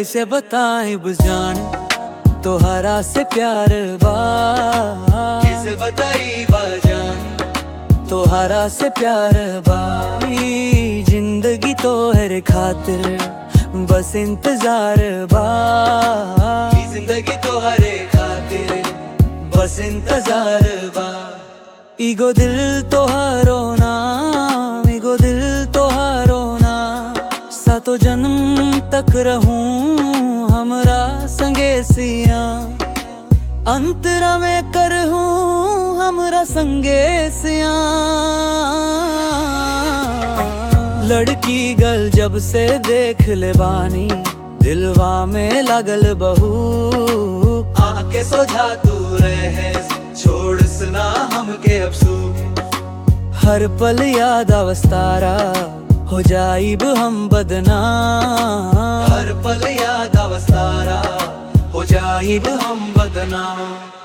कैसे बताएं बुझान तोहरा से प्यार बा कैसे बताई बाजान तोहरा से प्यार बा ई जिंदगी तोहरे खातिर बस इंतजार बा ई जिंदगी तोहरे खातिर बस इंतजार बा ईगो दिल तोहारो नाम ईगो दिल तोहारो नाम सातो जन्म तक रहूं हमरा संगे सिया अंतरा में करहूं हमरा संगे सिया लड़की गल जब से देख ले बानी दिलवा में लगल बहू आके सोझा तू रहे छोड़ सुना हमके अफसू हर पल याद अवस्तारा हो जाइब हम बदनाम हर पल याद अवस्तारा हो जाइब हम बदनाम